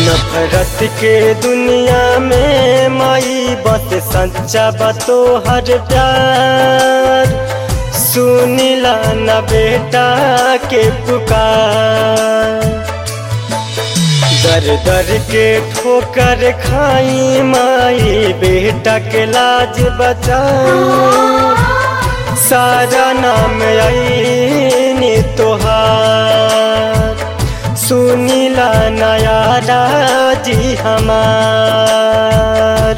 नफरत के दुनिया में माई बस सच्चा बतो हर प्यार सुनिला न बेटा के पुकार दर दर के ठोकर खाई माई बेटा के लाज बचाई सारा नाम आई तोहार सुनीला नया राजी हमार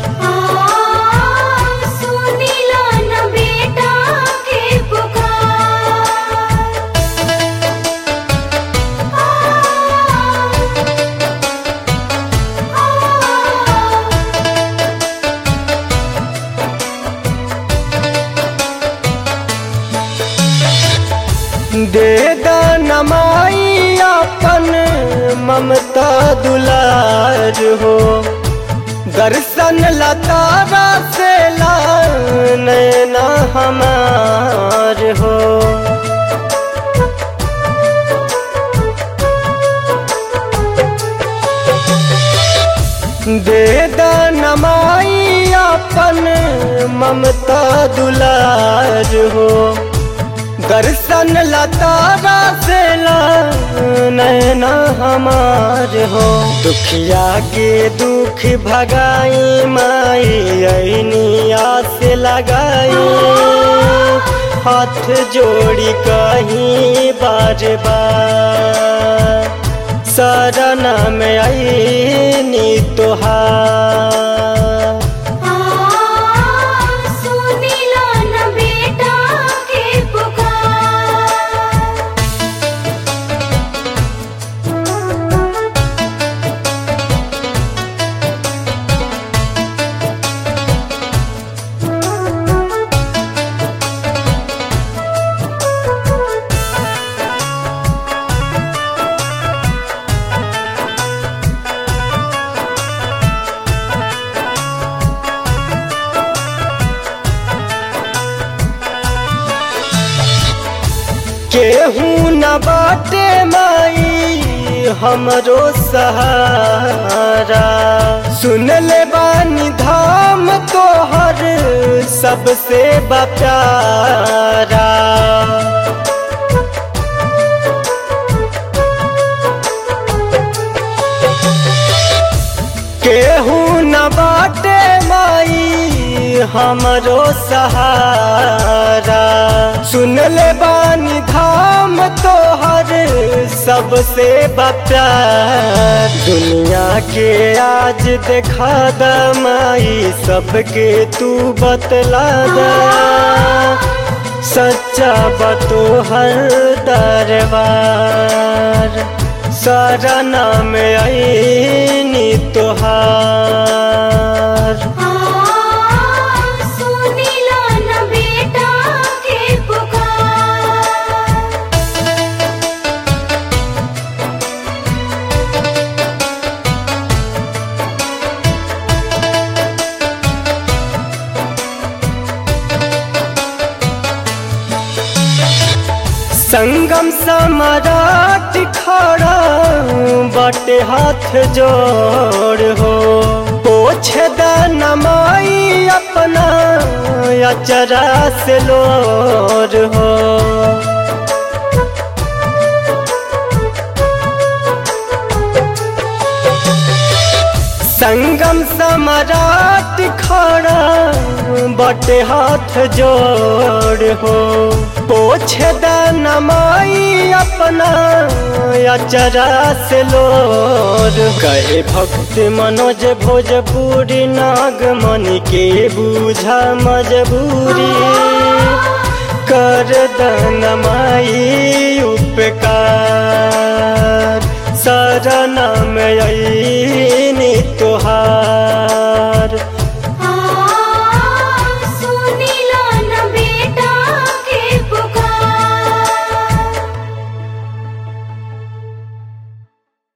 सुनीला न बेटा के पुकार दे नमाई अपन ममता दुलार हो दर्शन लतारा से ला नैना हमार हो दे नमाई अपन ममता दुलार हो दर्शन लतारा से ला नैना हमार हो दुखिया के दुख भगाई माई ऐनी आस लगाई हाथ जोड़ी कहीं बार बार शरण में आईनी तोहार सुनीला न बेटा के पुकार केहू न बाटे माई हमरो सहारा सुन ले बानी धाम तोहर सबसे बप्यारा केहू न बाटे माई हमरो सहारा सुन ले बानी धाम तोहर सबसे बप्यार दुनिया के आज देखा द माई सबके तू बतला द सच्चा बतो हर दरबार सारा नाम आईनी तोहार सुनीला न बेटा के पुकार संगम सम्राट खड़ा बटे हाथ जोड़ हो पोछ द नमाई अपना अचरा से लोर हो संगम सम्राट खड़ा बटे हाथ जोड़ हो पोछ द नमाई अपना अचरा से लोर कहे भक्त मनोज भोजपुरी नागमणि के बूझा मजबूरी कर दनमाई उपकार शरण में आई